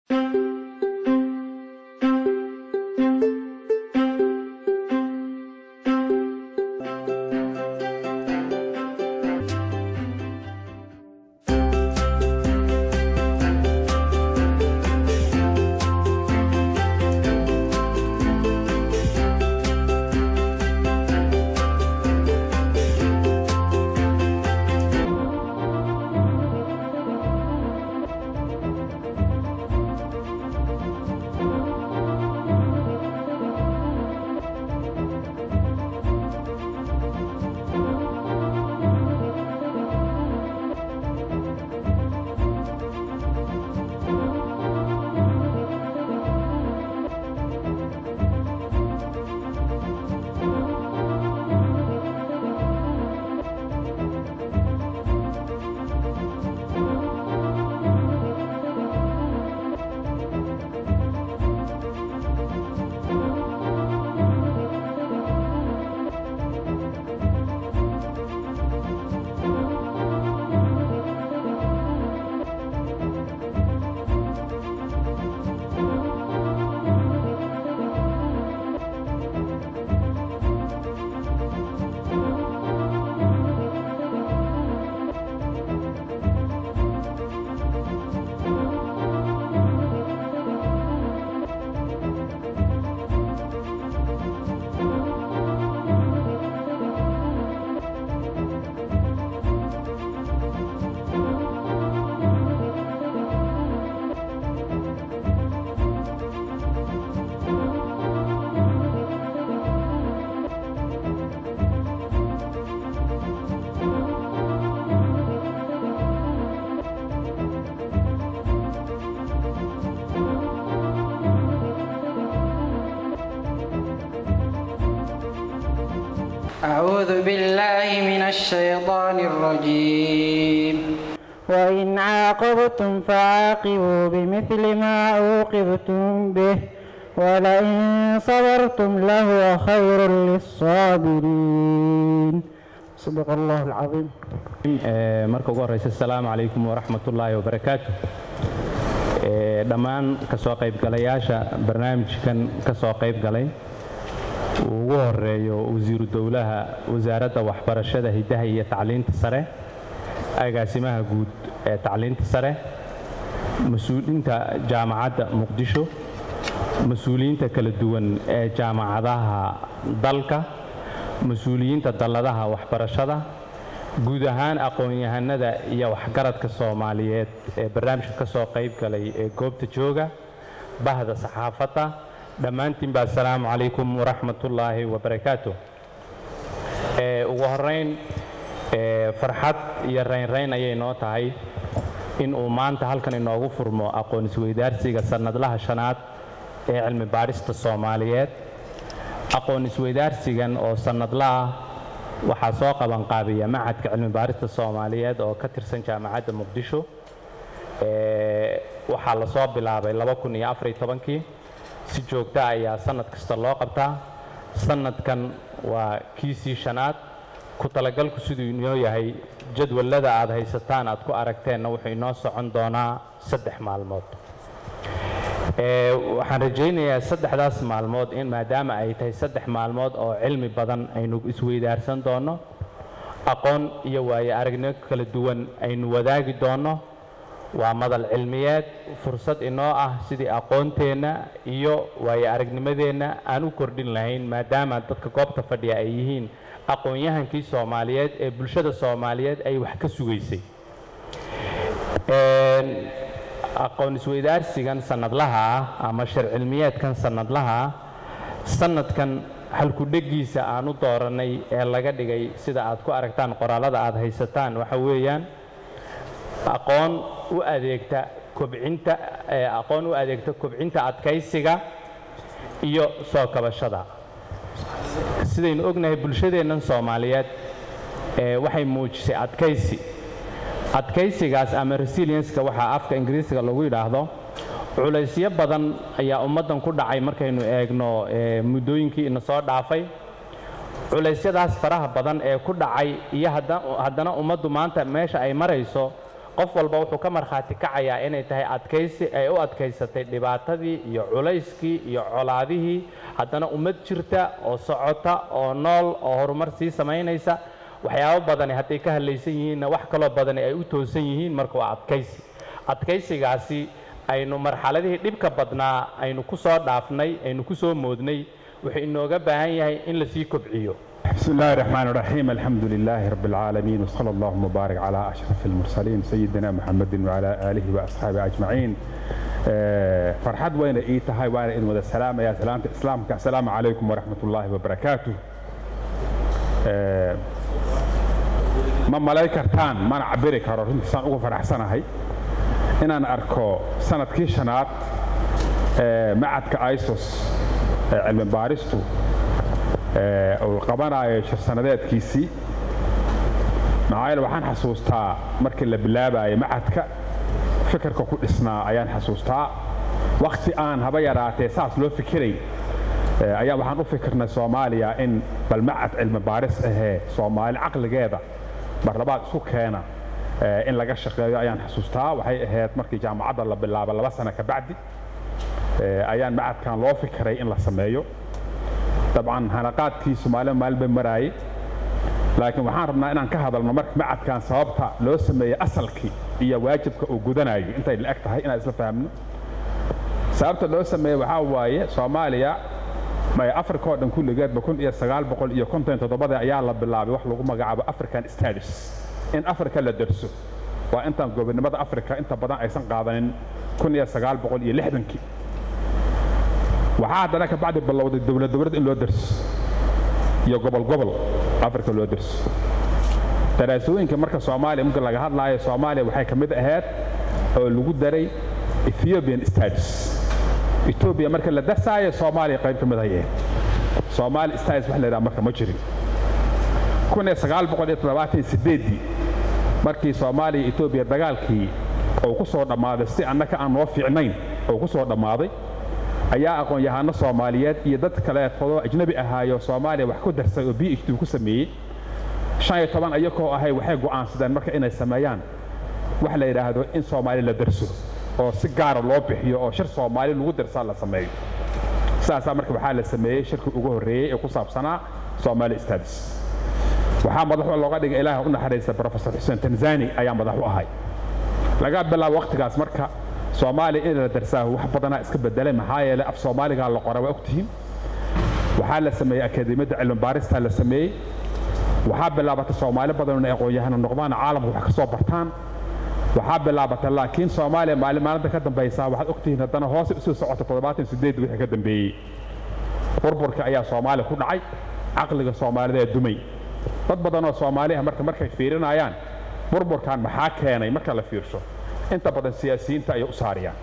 أعوذ بالله من الشيطان الرجيم وإن عاقبتم فعاقبوا بمثل ما عوقبتم به ولئن صبرتم لهو خير للصابرين صدق الله العظيم marka ugu horeysa asalaamu calaykum waraxmatullaahi wabarakaatu dhammaan kasoo qaybgalayaasha barnaamijkan kasoo qayb galay uu ugu horeeyo wasiiru dowlaha wasaaradda waxbarashada hiddaha iyo tacliinta sare agaasimaha guud ee tacliinta sare mas-uuliyiinta jaamacadda muqdisho mas-uuliyiinta kala duwan ee jaamacadaha dalka mas-uuliyiinta dalladaha waxbarashada guud ahaan aqoon-yahanada iyo waxgaradka soomaaliyeed ee barnaamijka ka soo qayb galay ee goobta jooga bahda saxaafadda dhammaantiinba assalaamu calaykum waraxmatullaahi wabarakaatu ugu horeyn farxad iyo raynrayn ayay noo tahay in uu maanta halkan inoogu furmo aqoon isweydaarsiga sannadlaha shanaad ee cilmi baadhista soomaaliyeed aqoon isweydaarsigan oo sannadla ah waxaa soo qabanqaabiya macadka cilmi baarista soomaaliyeed oo ka tirsan jaamacadda muqdisho waxaa la soo bilaabay kii si joogta ayaa sannad kasta loo qabtaa sannadkan waa kiisii shanaad ku talagalku siduu inoo yahay jadwallada aad haysataan aad ku aragteenna wuxuu inoo socon doonaa saddex maalmood waxaan rajaynayaa saddexdaas maalmood in maadaama ay tahay saddex maalmood oo cilmi badan aynu isweydaarsan doonno aqoon iyo waayo aragnimo kala duwan aynu wadaagi doonno waa madal cilmiyeed fursad inoo ah sidii aqoonteenna iyo waayo aragnimadeenna aan u kordhin lahayn maadaama dadka goobta fadhiya ay yihiin aqoon-yahankii soomaaliyeed ee bulshada soomaaliyeed ay wax ka sugaysay aqoon isweydaarsigan sannadlaha ah ama shar cilmiyeedkan sannadlaha ah sannadkan halkudhegiisa aan u doorannay ee laga dhigay sida aad ku aragtaan qoraalada aad haysataan waxa weeyaan aqoon u adeegta kobcinta aqoon u adeegta kobcinta adkaysiga iyo soo kabashada sidaynu ognahay bulshadeennan soomaaliyeed waxay muujisay adkaysi adkaysigaas ama resilienska waxaa afka ingiriisiga lagu yidhaahdo culaysyo badan ayaa ummaddan ku dhacay markaynu eegno muddooyinkii ina soo dhaafay culeysyadaas faraha badan ee ku dhacay iyo haddana ummaddu maanta meesha ay marayso qof walba wuxuu ka markhaati kacayaa inay tahay adkaysi ay u adkaysatay dhibaatadii iyo culayskii iyo colaadihii haddana ummad jirta oo socota oo nool oo horumar sii samaynaysa waxyaabo badani hadday ka hadlaysan yihiinna wax kaloo badani ay u toosan yihiin marka waa adkaysi adkaysigaasi aynu marxaladihii dhibka badnaa aynu ku soo dhaafnay aynu ku soo moodnay wuxuu inooga baahan yahay in la sii kobciyo بسم الله الرحمن الرحيم الحمد لله رب العالمين وصلى الله وبارك على أشرف المرسلين سيدنا محمد وعلى آله وأصحابه أجمعين آه، فرحد وين إيتها وين إن وذا السلام يا سلامة إسلام السلام عليكم ورحمة الله وبركاته آه، ما ملايكرتان ما نعبري كارو رنتي سان ugu faraxsanahay inaan arko sanadkii shanaad ee macadka isos ee cilmi baaristu ee uu qabanayo shir sanadeedkiisii maxaa yeele waxaan xasuustaa markii la bilaabayo macadka fikirka ku dhisnaa ayaan xasuustaa wakti aan haba yaraatee saas loo fikiray ee ayaa waxaan u fikirnay soomaaliya in bal macad cilmi baaris ahee soomaali caqligeeda barlabaad isu keena ee in laga shaqeeyo ayaan xasuustaa waxay ahayd markii jaamacadda la bilaabo laba sano ka bacdi ee ayaan macadkan loo fikiray in la sameeyo dabcan hanaqaadkii soomaalida maalin bay maraayey laakiin waxaan rabnaa inaan ka hadalno marka macadkan sababta loo sameeyey asalkii iyo waajibka uu gudanayo intay la eg tahay inaan isla fahamno sababta loo sameeyey waxaa waaye soomaaliya may africa oo dhan kulligeedba kun iyo sagaal boqol iyo konton toddobada ayaa la bilaabay wax lagu magacaabo african studies in africa la derso waa intaan gobonimada africa inta badan aysan qaadanin kun iyo sagaal boqol iyo lixdankii waxaa haddana ka bacdi bilowday dowlad dowlad in loo derso iyo gobol gobol africa loo derso daraasooyinka marka soomaaliya marka laga hadlaayo soomaaliya waxay ka mid ahayd oo lagu daray ethiopian studies ethiopia marka la darsaayo soomaaliya qayb ka mid ay ahayd soomaali studies wax la yidhaha marka ma jirin kun iyo sagaal boqol iyo toddobaatan iyo sideeddii markii soomaaliya iyo ethiopia dagaalkii uu ku soo dhammaaday si annaka aan noo fiicnayn uu ku soo dhammaaday ayaa aqoon-yahano soomaaliyeed iyo dad kaleetodoo ajnabi ahaayo soomaaliya wax ku darsay oo b h d ku sameeyey shan iyo toban ayakoo ahay waxay go'aansadeen marka inay sameeyaan wax la yidhaahdo in soomaali la darso oo si gaara loo bixiyo oo shir soomaali lagu darsaa la sameeyo saasaa marka waxaa la sameeyey shirkii ugu horreeyey ee ku saabsanaa soomaali studies waxaa madaxu looga dhigay ilaaha u naxariista professor xuseen tanzani ayaa madax u ahay laga bilaabo waqtigaas marka soomaaliya in la darsaa wax badanaa iska bedelay maxaa yeelay af soomaaligaa la qora waa ogtihiin waxaa la sameeyey akadeemiyadda cilmi baaristaa la sameeyey waxaa bilaabatay soomaali badan inay aqoon-yahano noqdaan caalamka wax ka soo bartaan waxaa bilaabatay laakiin soomaaliya maalin maalinta ka dambaysaa waxaad ogtihiin haddana hoose usoo socota toddobaatan sideed wixii ka dambeeyey burburka ayaa soomaaliya ku dhacay caqliga soomaalida ee dumay dad badan oo soomaaliha marka markay fiirinayaan burburkan maxaa keenay marka la fiirsho inta badan siyaasiyiinta ayay u saariyaan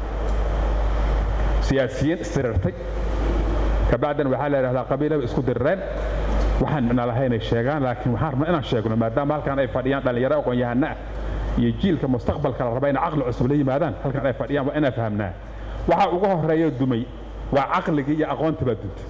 siyaasiyiin isdirirtay kabacdina waxaa la yidhahdaa qabiilaba isku dirireen waxaan micno lahaynay sheegaan laakiin waxaan rabnaa inaan sheegno maadaama halkan ay fadhiyaan dhallinyaro aqoon-yahana ah iyo jiilka mustaqbalka la raba inay caqli cusub la yimaadaan halkan ay fadhiyaan waa inaan fahamnaa waxa ugu horeeya dumay waa caqligii iyo aqoontii baa duntay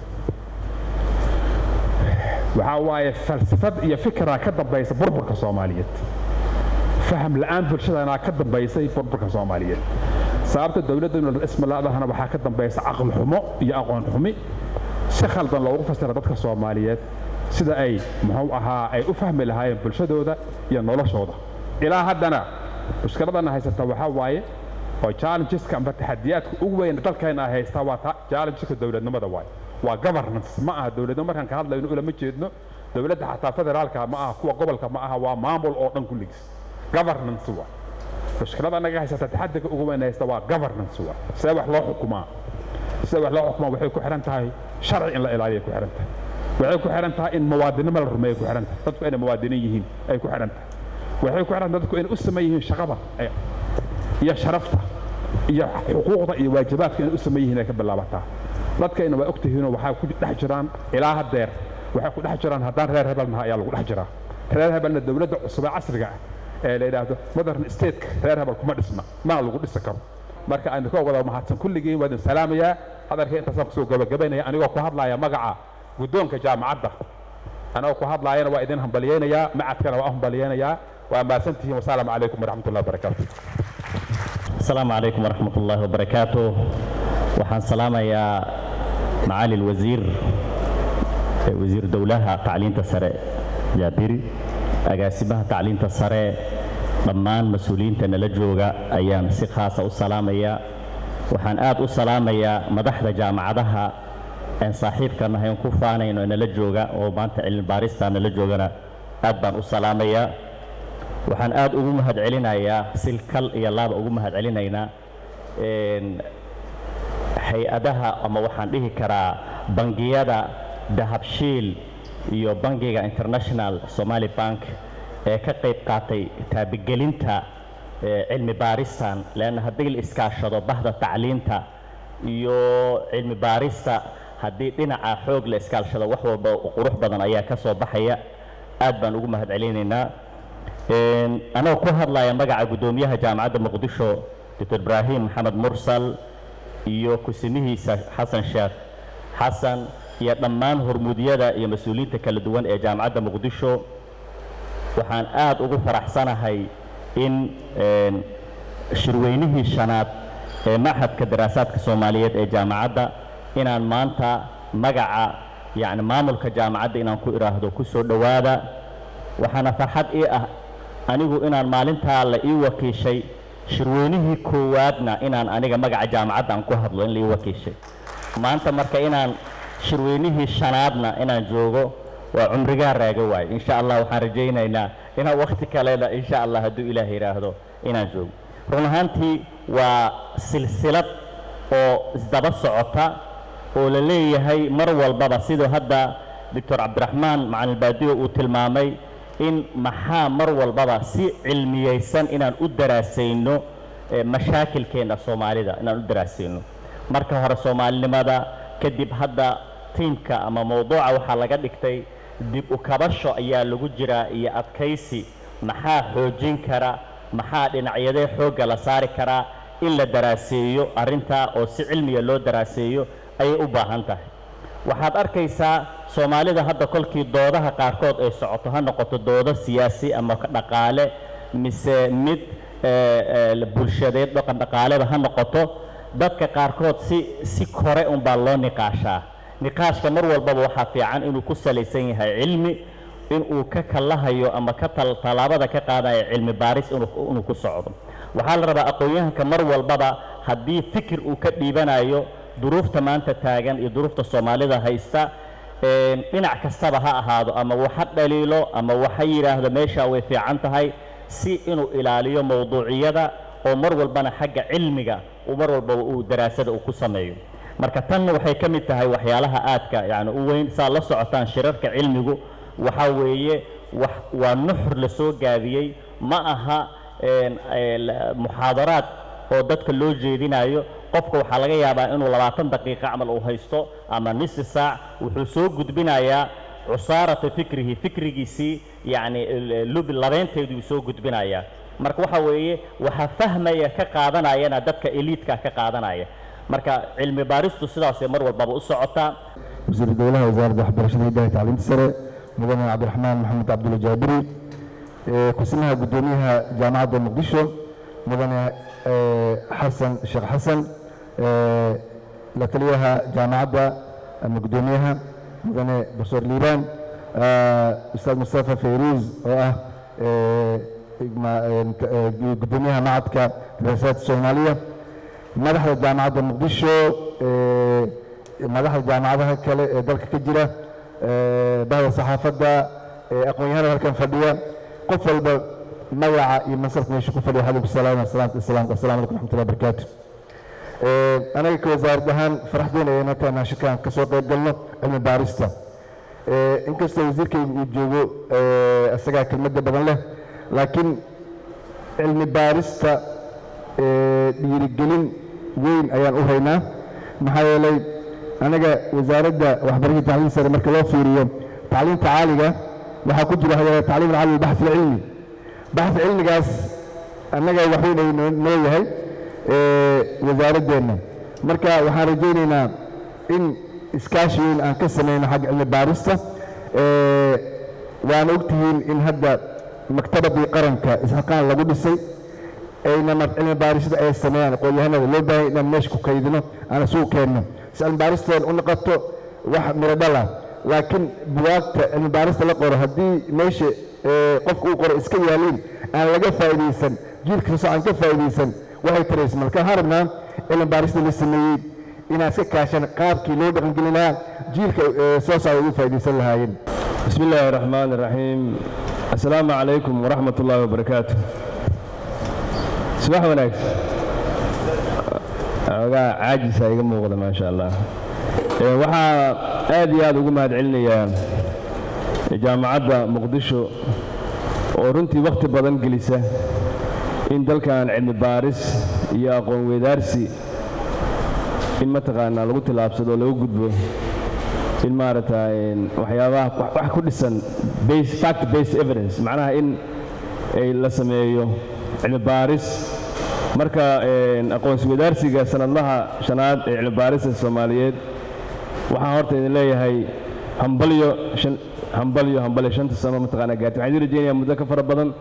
waxaa waaye falsafad iyo fikiraa ka dambaysa burburka soomaaliyeed faham la'aan bulshadana ka dambaysay burburka soomaaliyeed sababta dowladda ismalaadahana waxaa ka dambaysa caqli xumo iyo aqoon xumi si khaldan loogu fasira dadka soomaaliyeed sida ay muxuu ahaa ay u fahmi lahaayeen bulshadooda iyo noloshooda ilaa haddana mushkiladana haysata waxaa waaye oo challengeska amba taxadiyaadka ugu weyn dalkayna ay haystaa waa ta challengeska dowladnimada waaye waa governance ma aha dowladnimo markaan ka hadlayno ulama jeedno dowladda xataa federaalka ma aha kuwa gobolka ma aha waa maamul oo dhan kulligiis governance waa mushkilada naga haysata taxadiga ugu weyn haysta waa governance waa see wax loo xukumaa sida wax loo xukumaa waxay ku xihan tahay sharci in la ilaaliyo ku xihan tahay waxay ku xihan tahay in muwaadinimo la rumeeyo ku xihan tahay dadku inay muwaadiniin yihiin ay ku xihan tahay waxay ku xihan tahay dadku inay u saman yihiin shaqada iyo sharafta iyo xuquuqda iyo waajibaadka inay u saman yihiin ay ka bilaabataa dadkayna waa ogtihiinoo waxaa ku dhex jiraan ilaa haddeer waxay ku dhex jiraan haddaan reer hebel naha ayaa lagu dhex jiraa reer hebelna dowladda cusub ee casriga ah ee la yidhaahdo modern stateka reer hebel kuma dhisna mana lagu dhisi karo marka aynu ka wada mahadsan kulligiin waa idin salaamayaa hadalkii intaasaan kusoo gabagabaynaya anigoo ku hadlaya magaca guddoonka jaamacadda anigoo ku hadlaayana waa idin hambaliyeynayaa macadkana waa hambaliyeynayaa waa mahadsantihiin wasalaamu calaykum waraxmat ullahi wabarakaatu السلام عليكم ورحمة الله وبركاته waxaan salaamayaa معالي الوزير wasiir dowlaha tacliinta sare jaabiri agaasimaha tacliinta sare dhammaan mas-uuliyiinta nala jooga ayaan si khaasa u salaamayaa waxaan aad u salaamayaa madaxda jaamacadaha aan saaxiibka nahay oon ku faanayno nala jooga oo maanta cilmi baarista nala joogana aad baan u salaamayaa waxaan aad ugu mahad celinayaa silkal iyo laaba ugu mahad celinaynaa hay-adaha ama waxaan dhihi karaa bangiyada dahabshiil iyo bangiga international somali bank ee ka qayb qaatay taabigelinta cilmi baaristan leanna haddii la iskaashado bahda tacliinta iyo cilmi baarista haddii dhinaca xoog la iskaashado wax walba qurux badan ayaa ka soo baxaya aad baan ugu mahad celinaynaa anagoo ku hadlaya magaca guddoomiyaha jaamacadda muqdisho dr ibraahim maxamed mursal iyo kusimihiisa xasan sheekh xasan iyo dhammaan hormuudyada iyo mas-uuliyiinta kala duwan ee jaamacadda muqdisho waxaan aad ugu faraxsanahay in shirweynihii shanaad ee maxadka daraasaadka soomaaliyeed ee jaamacadda inaan maanta magaca yacni maamulka jaamacadda inaan ku idhaahdo ku soo dhowaada waxaana farxad ii ah anigu inaan maalintaa la ii wakiishay shirweynihii koowaadna inaan aniga magaca jaamacadda aan ku hadlo in la ii wakiishay maanta marka inaan shirweynihii shanaadna inaan joogo waa cumrigaa raaga waaye insha allah waxaan rajaynaynaa inaan wakhti kalena insha allah hadduu ilaah yidhaahdo inaan joogo run ahaantii waa silsilad oo isdaba socota oo la leeyahay mar walbaba siduu hadda doctor cabdiraxmaan macalin baadiyo uu tilmaamay in maxaa mar walbaba si cilmiyeysan inaan u daraasayno mashaakilkeenna soomaalida inaan u daraasayno marka hore soomaalinimada kadib hadda tiimka ama mawduuca waxaa laga dhigtay dib u kabasho ayaa lagu jiraa iyo adkaysi maxaa xoojin kara maxaa dhinacyadee xoogga la saari karaa in la daraaseeyo arrintaa oo si cilmiga loo daraaseeyo ayay u baahan tahay waxaad arkaysaa soomaalida hadda kolkii doodaha qaarkood ay socoto ha noqoto doodo siyaasi ama dhaqaale mise mid bulshadeed dhaqan dhaqaaleba ha noqoto dadka qaarkood si si kore unbaa loo niqaashaa niqaashka mar walbaba waxaa fiican inuu ku salaysan yahay cilmi inuu ka kallahayo ama ka tallaabada ka qaadayo cilmi baaris inuu ku socdo waxaa la rabaa aqoon-yahanka mar walbaba haddii fikir uu ka dhiibanayo duruufta maanta taagan iyo duruufta soomaalida haysta dhinac kastaba ha ahaado ama waxa dhaliilo ama waxa yidhaahdo meeshaa way fiican tahay si inuu ilaaliyo mawduuciyada oo mar walbana xagga cilmiga mar walbaba uu daraasada uu ku sameeyo marka tanna waxay ka mid tahay waxyaalaha aadka yani u weyn saa la socotaan shirarka cilmigu waxaa weeye wax waa nuxur la soo gaabiyey ma aha muxaadaraad oo dadka loo jeedinayo qofka waxaa laga yaabaa inuu labaatan daqiiqo camal uu haysto ama nisi saac wuxuu soo gudbinayaa cusaarata fikrihi fikrigiisii yacni lubi labeynteeduu soo gudbinayaa marka waxa weeye waxaa fahmaya ka qaadanayana dadka eliidka ka qaadanaya marka cilmi baaristu sidaasay mar walbaba u socotaa wasiir dowlaha wasaaradda waxbarashada hidaha tacliinta sare mudane cabdiraxmaan maxamed cabdulla jaabiri kusimaha guddoomiyaha jaamacadda muqdisho mudane xasan sheekh xasan la taliyaha jaamacadda ama guddoomiyaha mudane doctor liibaan ustaad mustafa fayruuz oo ah guddoomiyaha macadka daraasaadka soomaaliya madaxda jaamacadda muqdisho madaxda jaamacadaha kale ee dalka ka jira bahda saxaafadda aqoon-yahanada halkan fadhiya qof walba magaca iyo mansabka meesha ku fadhiya xalaykum salaam salaamta islaamka assalamu alaikum raxmatullahi barakaatu anaga ka wasaarad ahaan faraxdeena ayay intaan nashakaan ka soo qayb galno cilmi baarista inkastoo wasiirkayga uu joogo isagaa kelmadda badan leh laakiin cilmi baarista dhiirigelin weyn ayaan u haynaa maxaa yeelay anaga wasaaradda waxbarashada tacliin sare marka loo fiiriyo tacliinta caaliga waxaa ku jira hada tacliim alcaali baxi cilmi baxi cilmigaas annaga waxweyn ay noo yahay wasaaradeenna marka waxaan rajaynaynaa in iskaashi weyn aan ka samayno xagga cilmi baarista waana ogtihiin in hadda maktabadii qaranka isxaqaan lagu dhisay ayna cilmi baarisada ay sameeyaan aqoon-yahanada loo baahay inaan meesha ku kaydino aan isugu keenno si cilmi baaristeen u noqoto wax miro dhala laakiin buwaagta cilmi baarista la qoro haddii meesha qofka uu qoro iska yaaliin aan laga faa'iidaysan jiilka soo aan ka faa'iidaysan waxay taraysa marka waxaan rabnaa cilmi baarista la sameeyey inaan iska kaashan qaabkii loo dhaqangelin lahaa jiilka soo socda ugu faa'iidaysan lahaayeen بسم الله الرحمن الرحيم السلام عليكم ورحمة الله وبركاته صباح وناكس ogaa caajisa iga muuqda maa sha allah waxaa aad iyo aad ugu mahad celinayaa jaamacadda muqdisho oo runtii wakhti badan gelisa in dalkan cilmi baaris iyo aqoon weydaarsi in mataqaanaa lagu tillaabsado oo lagu gudbo in maaragta waxyaabaha wax ku dhisan base fact based evidence macnaha in ay la sameeyo cilmi baaris marka aqoonsi wadaarsiga sanadlaha shanaad ee cilmi baarista soomaaliyeed waxaan horta idin leeyahay hambalyo shan hambalyo hambalyo shanta sano mataqaanaa gaartay waxaan idin rajeynayaa muddo ka fara badan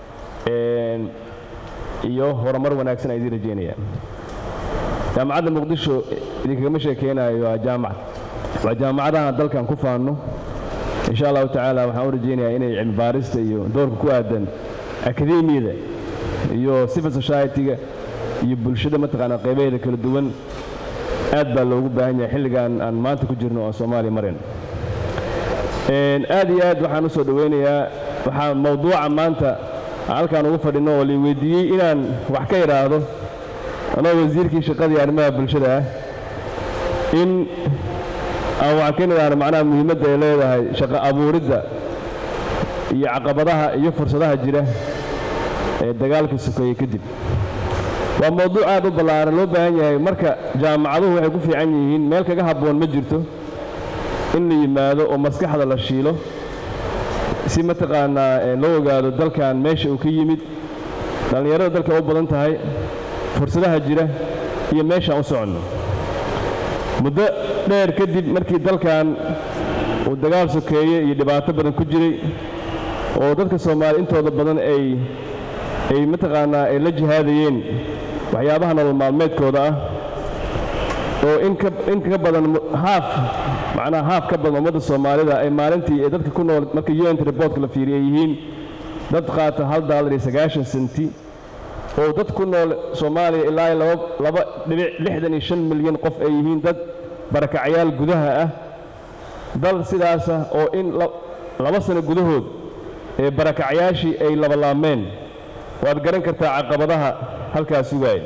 iyo horumar wanaagsan aan idin rajeynayaa jaamacadda muqdisho idinkagama sheekeynayo waa jaamacad waa jaamacadaha dalkan ku faanno insha allahu tacaala waxaan u rajeynayaa inay cilmi baarista iyo doorka ku aadan akademiyada iyo civil society-ga iyo bulshada mataqaanaa qaybaheeda kala duwan aad baa loogu baahan yahay xilligan aan maanta ku jirno oo soomaaliya marayn aad iyo aad waxaan u soo dhoweynayaa waxaa mawduuca maanta halkaan ugu fadhinno oo lai weydiiyey inaan wax ka idhaahdo anoo wasiirkii shaqadii arrimaha bulshada ah in aan waxaan ka nidhaahno macnaha muhiimadda ay leedahay shaqo abuuridda iyo caqabadaha iyo fursadaha jira ee dagaalka sokeeye kadib waa mawduuc aad u ballaaran loo baahan yahay marka jaamacaduhu waxay ku fiican yihiin meel kaga habboon ma jirto in la yimaado oo maskaxda la shiilo si mataqaanaa loo ogaado dalkan meesha uu ka yimid dhallinyarada dalka u badan tahay fursadaha jira iyo meeshaan u soconno muddo dheer kadib markii dalkan uu dagaal sokeeye iyo dhibaato badan ku jiray oo dadka soomaaliya intooda badan ay ay mataqaanaa ay la jihaadayeen waxyaabaha nolol maalmeedkooda ah oo in ka in ka badan haaf macnaha haaf ka badan ummadda soomaalida ay maalintii ee dadka ku nool marka un reportka la fiiriya ay yihiin dad qaata hal daalar iyo sagaashan senti oo dad ku nool soomaaliya ilaa iyo laba laba dhibic lixdan iyo shan milyan qof ay yihiin dad barakacayaal gudaha ah dal sidaasa oo in laba sano gudahood ee barakacayaashii ay labalaameen waad garan kartaa caqabadaha halkaas sugaaya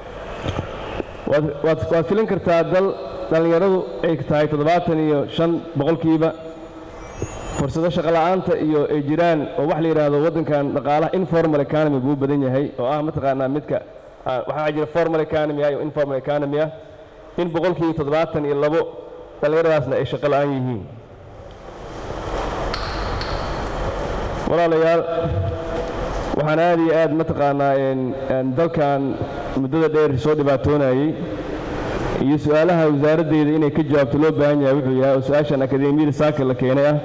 waad waad filin kartaa dal dhallinyaradu ay tahay toddobaatan iyo shan boqolkiiba fursado shaqola'aanta iyo ay jiraan oo wax la yidhaahdo waddankan dhaqaalaha informal economy buu badan yahay oo ah mataqaanaa midka waxaa jira formal economy ah iyo informal economy ah in boqolkiiba toddobaatan iyo labo dhallinyaradaasna ay shaqo la'aan yihiin walaalayaal waxaan aad iyo aad mataqaanaa dalkan muddada dheer soo dhibaatoonayey iyo su-aalaha wasaaraddeeda inay ka jawaabto loo baahan yahay wuxuu yahay oo su-aashan akademiyada saaka la keenay ah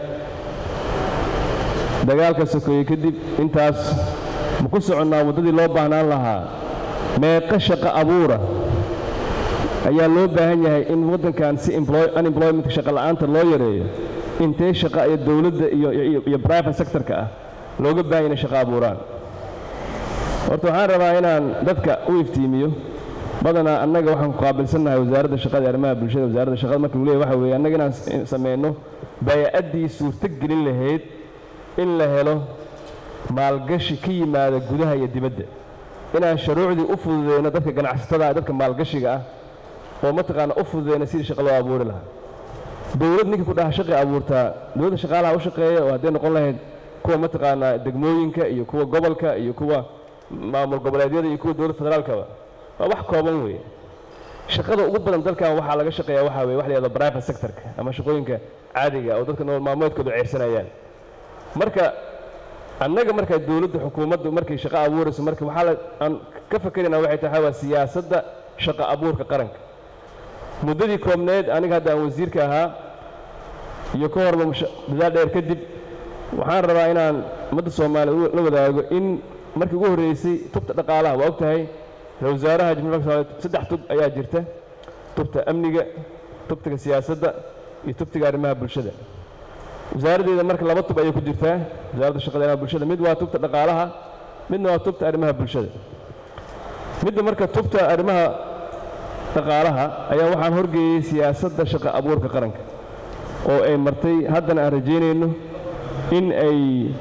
dagaalka sokeeye kadib intaas ma ku soconnaa waddadii loo baahnaan lahaa meeqa shaqo abuura ayaa loo baahan yahay in waddankan si unemploymentka shaqo la'aanta loo yareeyo intee shaqa iyo dowladda iyo private sectorka ah looga baahan inay shaqo abuuraan horta waxaan rabaa inaan dadka u iftiimiyo badanaa annaga waxaan ku qaabilsannahay wasaaradda shaqada arrimaha bulshada wasaaradda shaqada marka lagu leeyahy waxa weeye annaga inaan sameyno bay'addii suurto gelin lahayd in la helo maalgashi ka yimaada gudaha iyo dibadda inaan shuruucdii u fududeyno dadka ganacsatada ah dadka maalgashiga ah oo mataqaana u fududeyno sidii shaqo loo abuuri lahaa dowlad ninkii ku dhaha shaqi abuurtaa dowladda shaqaalaha u shaqeeya oo hadday noqon lahayd kuwa mataqaanaa degmooyinka iyo kuwa gobolka iyo kuwa maamul goboleedyada iyo kuwa dowladda federaalkaba waa wax kooban weeye shaqada ugu badan dalkan waxaa laga shaqeeyaa waxaa weye wax la yahdo private sectorka ama shaqooyinka caadiga oo dadka nolol maalmeedkooda ceyrsanayaan marka annaga markaa dowladda xukuumaddu markay shaqo abuurayso marka waxaa la aan ka fakeraynaa waxay tahay waa siyaasadda shaqo abuurka qaranka muddadii koobneed aniga hadda aan wasiirka ahaa iyo ka horba dadaal dheer kadib waxaan rabaa inaan ummadda soomaaliya la wadaago in markii ugu horreysay tubta dhaqaalaha waa og tahay ra-isul wasaaraha jamhuuriyadda soomaaliya saddex tub ayaa jirta tubta amniga tubtiga siyaasadda iyo tubtiga arrimaha bulshada wasaaraddeeda marka laba tub ayay ku jirtaa wasaaradda shaqada arrimaha bulshada mid waa tubta dhaqaalaha midna waa tubta arrimaha bulshada midda marka tubta arrimaha dhaqaalaha ayaa waxaan horgeeyey siyaasadda shaqo abuurka qaranka oo ay martay haddana aan rajaynayno in ay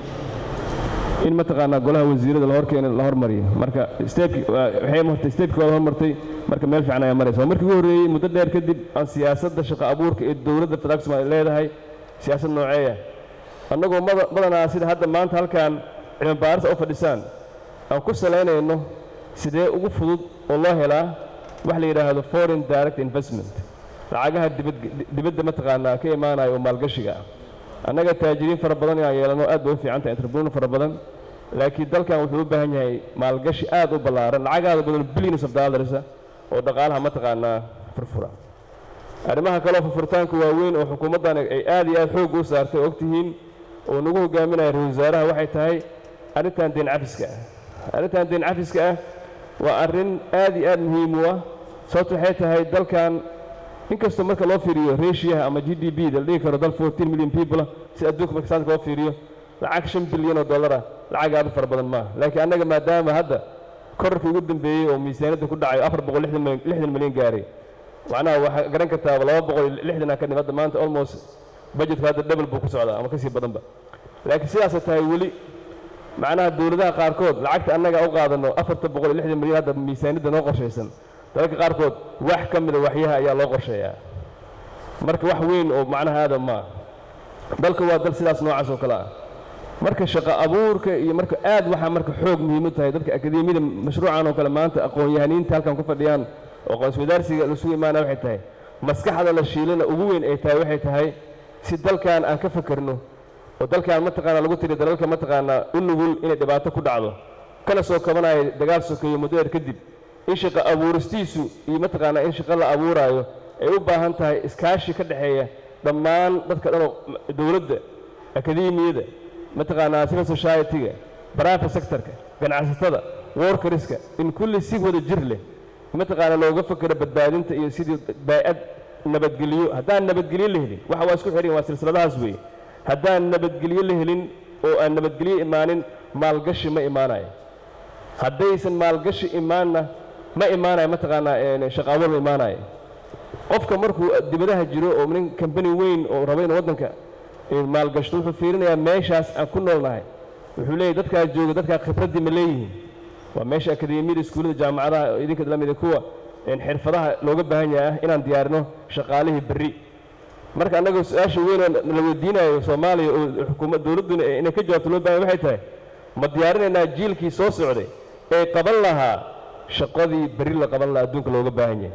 in mataqaanaa golaha wasiirada la horkeeno la hormariyo marka steebki waxay martay steebkooda hormartay marka meel fiican ayaa maraysa waa markii ugu horreeyey muddo dheer kadib aan siyaasadda shaqo abuurka ee dowladda federaalka soomaaliya leedahay siyaasad nooceeya annagoo mada- badanaa sida hadda maanta halkan cilmi baarista u fadhisaan aan ku salaynayno sidee ugu fudud oo loo helaa wax la yidhaahdo foreign direct investment lacagaha dibad dibadda mataqaanaa ka imaanaya oo maalgashiga ah annaga taajiriin fara badan inaan yeelano aad bay u fiican tahay entrepreneur fara badan laakiin dalkan wuxuu u baahan yahay maalgashi aad u ballaaran lacag aad u badan billions of dollars ah oo dhaqaalaha mataqaanaa furfura arrimaha kaleo furfuritaanka waaweyn oo xukuumaddan ay aad iyo aad xoog u saartay oo ogtihiin oo nagu hogaaminaya ra-isul wasaaraha waxay tahay arrintan deen cafiska ah arrintan deen cafiska ah waa arrin aad iyo aad muhiim u ah sababto waxay tahay dalkan inkastoo marka loo fiiriyo reeshiyaha ama g d b da la dhigi karo dal 14 million people ah si adduunka marka saadka loo fiiriyo lacag shan bilyan oo dollar ah lacag aad u fara badan maaha laakiin annaga maadaama hadda korarkii ugu dambeeyey oo miisaaniyadda ku dhacay afar boqol lixdan milyan lixdan milyan gaaray macnaha waxaa garan kartaa laba boqol iyo lixdan ka dhim hadda maanta almost budgetka hadda double buu ku socdaa ama kasii badanba laakiin sidaasay tahay weli macnaha dowladaha qaarkood lacagta annaga u qaadano afarta boqol iyo lixdan milyan hadda miisaaniyadda noo qorshaysan dalalka qaarkood wax ka mida waxyaha ayaa loo qorsheeyaa marka wax weyn oo macnaha aadam maa dalka waa dal sidaas noocaas oo kale ah marka shaqo abuurka iyo marka aad waxaa marka xoog muhiim u tahay dadka akademiyada mashruucan oo kale maanta aqoon-yahaniinta halkan ku fadhiyaan oo aqoon-iswadaarsiga lasugu imaanaya waxay tahay maskaxda la shiilana ugu weyn ay tahay waxay tahay si dalkan aan ka fakerno oo dalkan mataqaana lagu tiri dalalka mataqaanaa u nugul inay dhibaato ku dhacdo kana soo kabanaya dagaal sokeeyo muddo dheer kadib in shaqo abuuristiisu iyo mataqaanaa in shaqo la abuuraayo ay u baahan tahay iskaashi ka dhexeeya dhammaan dadka dhanoo dowladda akademiyada mataqaanaa civil society-ga private sectorka ganacsatada workerska in kulli si wada jir leh mataqaanaa looga fakero badbaadinta iyo sidii baa'ad nabadgelyo haddaan nabadgelyo la helin waxa waa isku xihan waa silsiladahaas weeye haddaan nabadgelyo la helin oo aan nabadgelyo imaanin maalgashi ma imaanayo haddaysan maalgashi imaanna ma imaanayo mataqaanaa shaqo abuur ma imaanayo qofka markuu dibadaha jiro oo nin kambani weyn oo raba inuu waddanka maalgashto wuxuu fiirinayaa meeshaas aan ku noolnahay wuxuu leeyahy dadkaa jooga dadkaa khibraddii ma leeyihiin waa meesha akademiyada iskuullada jaamacadaha oo idinka la mida kuwa xirfadaha looga baahan yahay ah inaan diyaarino shaqaalihii berri marka annaga su-aasha weyn oo la weydiinayo soomaaliya oo xukuumad dowladduna inay ka jawaabto loo baahan waxay tahay ma diyaarinaynaa jiilkii soo socday ee qaban lahaa shaqadii berri la qaban lahaa adduunka looga baahan yahay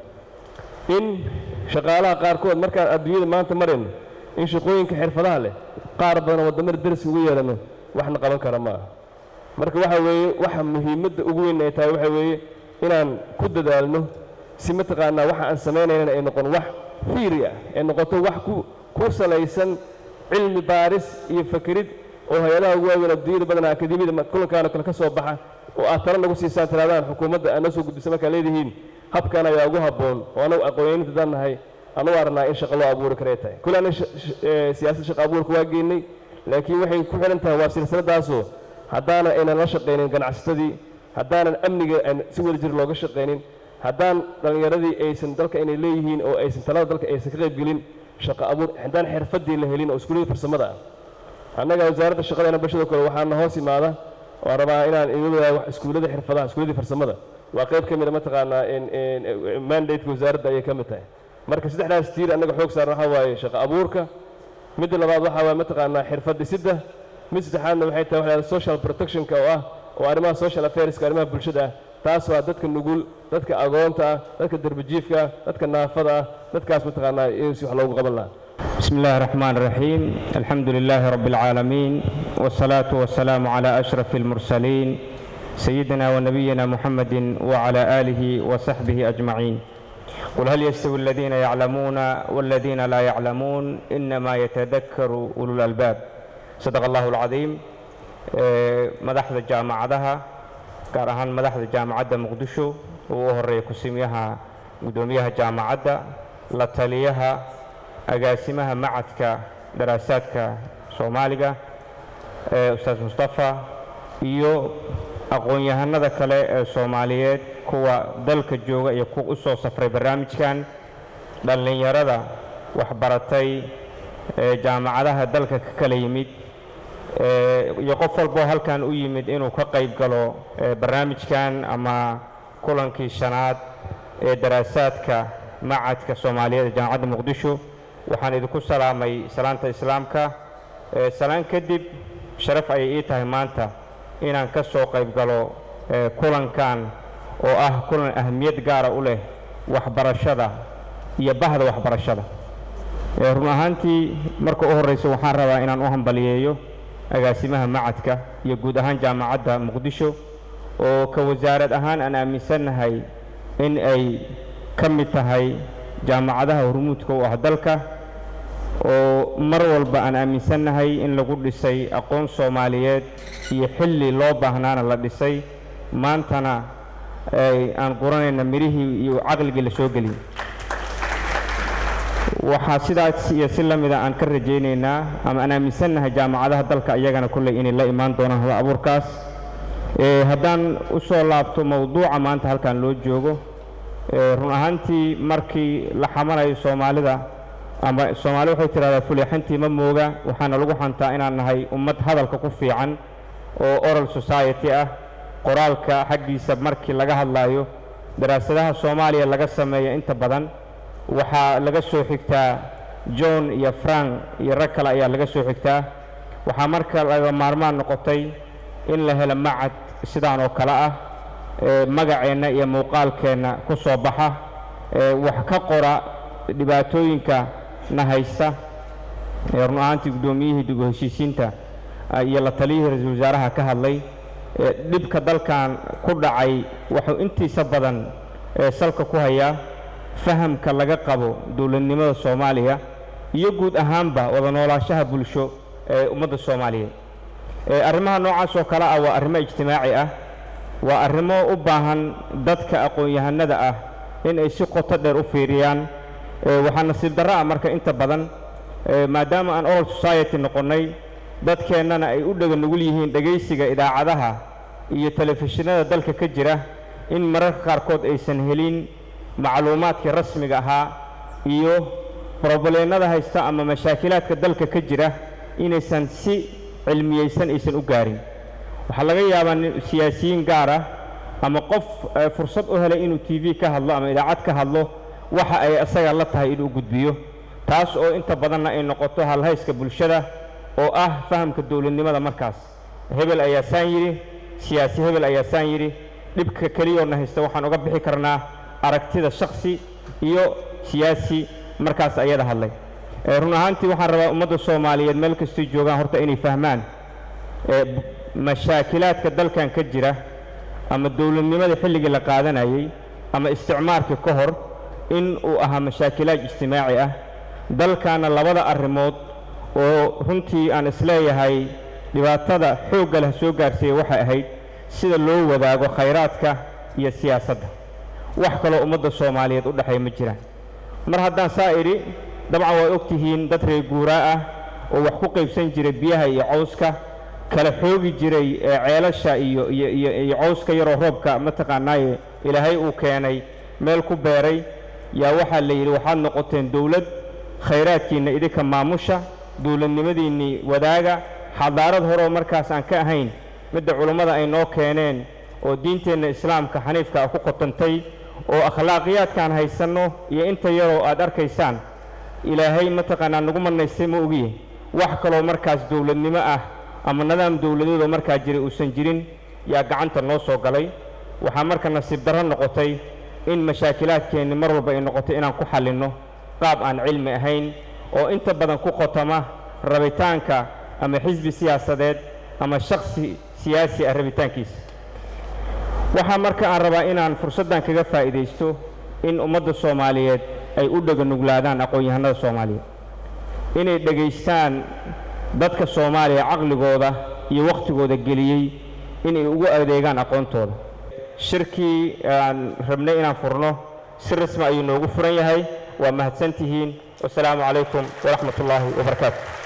in shaqaalaha qaarkood markaan adduunyada maanta marayno in shaqooyinka xirfadaha leh qaar badan oo waddamada deriska ugu yeelano waxna qaban kara ma aha marka waxa weeye waxa muhiimadda ugu weyn ay tahay waxa weeye inaan ku dadaalno si mataqaanaa waxa aan samaynaynana ay noqon wax fiiri ah ay noqoto wax ku ku salaysan cilmi baaris iyo fakerid oo hay-adaha ugu waaweyn adduunyada badanaa akademiyada kulankaano kale ka soo baxa oo aad tala nagu siisaan tiraadaan xukuumadda aad noo soo gudbisa markaa leedihiin habkan ayaa ugu habboon oo anagu aqoonyaninta daan nahay anu arnaa in shaqo loo abuuri karay tahay kule ana siyaasadda shaqo abuurka waa geynay laakiin waxay ku xidhan tahay waa silsiladaasoo haddaanan aynan la shaqaynin ganacsatadii haddaanan amniga aan si wada jir looga shaqaynin haddaan dhallinyaradii aysan dalka inay leeyihiin oo aysan talada dalka aysan ka qaybgelin shaqo abuur haddaan xirfaddii la helin oo iskuullada farsamada ah annaga wasaaradda shaqadeena bulshada kale waxaana hoos imaada waan rabaa inaan idin wadaago iskuullada xirfadaha iskuulladii farsamada waa qayb ka mida mataqaanaa mandateka wasaaradda ayay ka mid tahay marka saddexdaas tiir annaga xoog saaran waxaa waaye shaqo abuurka midda labaad waxaa waaye mataqaanaa xirfad dhisidda mid saddexaadna waxay tahay waxaa la social protectionka oo ah oo arrimaha social affairska arrimaha bulshada ah taas waa dadka nugul dadka agoonta ah dadka derbijiifka ah dadka naafada ah dadkaas mataqaanaa in si wax loogu qaban lahaa بسم الله الرحمن الرحيم الحمد لله رب العالمين والصلاة والسلام على أشرف المرسلين سيدنا ونبينا محمد وعلى آله وصحبه أجمعين قل هل يستوي الذين يعلمون والذين لا يعلمون إنما يتذكر أولو الألباب sadaq allahu alcadiim madaxda jaamacadaha gaar ahaan madaxda jaamacadda muqdisho uu u horeeya ku-simiyaha guddoomiyaha jaamacadda la taliyaha agaasimaha macadka daraasaadka soomaaliga ustaas mustafa iyo aqoon-yahanada kale ee soomaaliyeed kuwa dalka jooga iyo kuwa u soo safray barnaamijkan dhallinyarada waxbaratay ee jaamacadaha dalka ka kala yimid iyo qof walboo halkan u yimid inuu ka qayb galo barnaamijkan ama kulankii shanaad ee daraasaadka macadka soomaaliyeed ee jaamacadda muqdisho waxaan idinku salaamay salaanta islaamka salaan kadib sharaf ayay ii tahay maanta inaan ka soo qayb galo kulankan oo ah kulan ahamiyad gaara u leh waxbarashada iyo bahda waxbarashada run ahaantii marka u horreysa waxaan rabaa inaan u hambaliyeeyo agaasimaha macadka iyo guud ahaan jaamacadda muqdisho oo ka wasaarad ahaan aan aaminsannahay in ay ka mid tahay jaamacadaha hormuudka u ah dalka oo mar walba aan aaminsannahay in lagu dhisay aqoon soomaaliyeed iyo xilli loo baahnaana la dhisay maantana aan quranayna midhihii iyo caqligii la soo geliyey waxaa sidaas iyo si la mida aan ka rajaynaynaa ama aan aaminsannahay jaamacadaha dalka iyagana kolley inay la imaan doonaan hal abuurkaas haddaan u soo laabto mowduuca maanta halkan loo joogo run ahaantii markii la xamanayo soomaalida ama soomaali waxay tidhahdaa fuleexantii ma mooga waxaana lagu xantaa inaan nahay ummad hadalka ku fiican oo oral society ah qoraalka xaggiisa markii laga hadlayo daraasadaha soomaaliya laga sameeya inta badan waxaa laga soo xigtaa john iyo frank iyo rag kale ayaa laga soo xigtaa waxaa marka laga maarmaan noqotay in la helo macad sidaan oo kale ah magaceenna iyo muuqaalkeenna ku soo baxa wax ka qora dhibaatooyinka na haysta run ahaantii guddoomiyihii dib u heshiisiinta iyo la taliyihii ra-iisul wasaaraha ka hadlay dhibka dalkan ku dhacay wuxuu intiisa badan salka ku hayaa fahamka laga qabo dowladnimada soomaaliya iyo guud ahaanba wada noolaashaha bulsho ee ummadda soomaaliyeed arrimaha noocaas oo kale ah waa arrimo ijtimaaci ah waa arrimo u baahan dadka aqoon-yahanada ah in ay si qoto dheer u fiiriyaan waxaa nasiib darro ah marka inta badan maadaama aan oral society noqonnay dadkeennana ay u dhega nugul yihiin dhegaysiga idaacadaha iyo telefishinada dalka ka jira in mararka qaarkood aysan helin macluumaadkii rasmiga ahaa iyo broboleennada haysta ama mashaakilaadka dalka ka jira inaysan si cilmiyeysan aysan u gaarin waxaa laga yaabaa siyaasiyiin gaar ah ama qof fursad u helay inuu t v ka hadlo ama idaacad ka hadlo waxa ay isaga la tahay inuu gudbiyo taas oo inta badanna ay noqoto halhayska bulshada oo ah fahamka dowladnimada markaas hebel ayaa saan yidhi siyaasi hebel ayaa saan yidhi dhibka keliyoona haysta waxaan uga bixi karnaa aragtida shaksi iyo siyaasi markaas ayada hadlay run ahaantii waxaan rabaa ummadda soomaaliyeed meel kastay joogaan horta inay fahmaan mashaakilaadka dalkan ka jira ama dowladnimada xilligii la qaadanayey ama isticmaarkii ka hor in uu ahaa mashaakilaad ijtimaaci ah dalkaana labada arrimood oo runtii aan isleeyahay dhibaatada xoogga leh soo gaarsiiya waxay ahayd sida loo wadaago khayraadka iyo siyaasadda wax kaloo ummadda soomaaliyeed u dhexeeya ma jiraan mar haddaan saa idhi dabcan waa og tihiin dad reer guuraa ah oo wax ku qaybsan jiray biyaha iyo cawska kala xoogi jiray ceelasha iyo iyo iyo iyo cawska yaroo roobka mataqaanaaye ilaahay uu keenay meel ku beeray yaa waxaa la yidhi waxaad noqoteen dowlad khayraadkiinna idinka maamusha dowladnimadiinnii wadaaga xadaarad horeo markaas aan ka ahayn midda culummada ay noo keeneen oo diinteenna islaamka xaniifka ah ku qotantay oo akhlaaqiyaadkaan haysanno iyo inta yaroo aad arkaysaan ilaahay mataqaanaa nagu manaystay ma ogiye wax kaloo markaas dowladnimo ah ama nidaam dowladeedoo markaa jiray uusan jirin yaa gacanta noo soo galay waxaa marka nasiib darro noqotay in mashaakilaadkeenni mar walba ay noqoto inaan ku xallinno qaab aan cilmi ahayn oo inta badan ku qotama rabitaanka ama xisbi siyaasadeed ama shaksi siyaasi ah rabitaankiisa waxaa marka aan rabaa inaan fursaddan kaga faa'iidaysto in ummadda soomaaliyeed ay u dhega nuglaadaan aqoon-yahanada soomaaliyeed inay dhegaystaan dadka soomaaliya caqligooda iyo wakhtigooda geliyey inay ugu adeegaan aqoontooda shirkii aan rabnay inaan furno si rasmi ayuu noogu furan yahay waa mahadsantihiin wasalaamu calaykum waraxmat ullaahi wabarakaatu